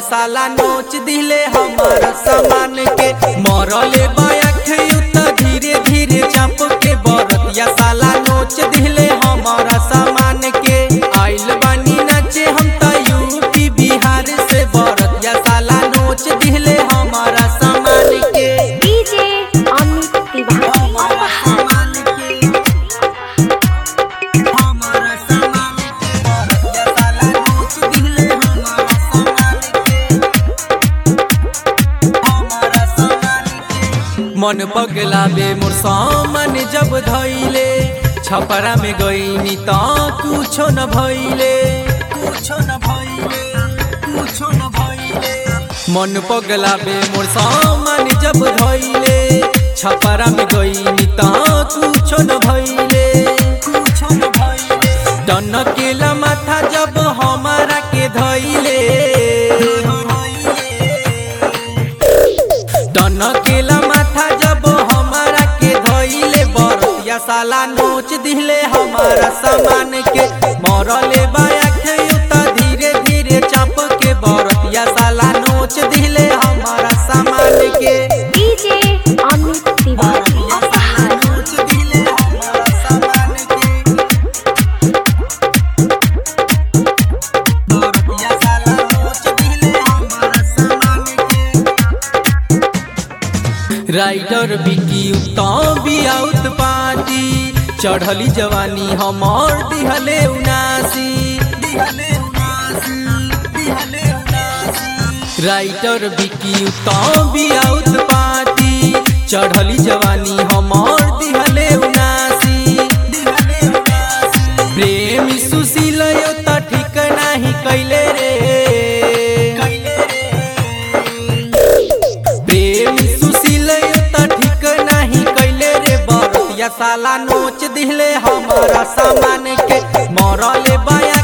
साला नोच दिले हमारा सामान के मरले बायख त धीरे धीरे चाप के बरतिया साला नोच दिले हमारा सामान के आइल बानी नाचे हम त यूपी बिहार से बरतिया साला नोच दिले हमारा सामान के डीजे अमित तिवारी हमारा सामान के हमारा सामान के बरतिया साला नोच दिले हमारा सामान के हमारा सामान के मन पगला बे मोर सामान जब धैले छपरा में गईनी त कुछो न भइले कुछो न भइले कुछो न भइले मन पगला बे मोर सामान जब धैले छपरा में गईनी त कुछो न भइले कुछो न भइले टनकेला माथा जब हमारा के धैले टनकेला माथा जब हमारा के धइले बरतिया साला नोच दिले हमारा सामान के मरले बाया त धीरे धीरे चाप के बरतिया साला नोच दिले हमारा सामान के डीजे अमित तिवारी बरतिया साला नोच दिले हमारा सामान के बरतिया साला नोच दिले हमारा सामान के राइडर बिकी उत्तम बियाउत पार्टी चढ़ली जवानी हमर दिहले उनासी दिहले उनासी दिहले उनासी राइडर बिकी उत्तम बियाउत पार्टी चढ़ली जवानी हमर दिहले उनासी दिहले उनासी प्रेम सुशील यो त ठीक नाही कैले रे कैले प्रेम सुशील त ठीक नाही कैले रे बरतिया साला नोच दिले हमारा सामान के मरले बाया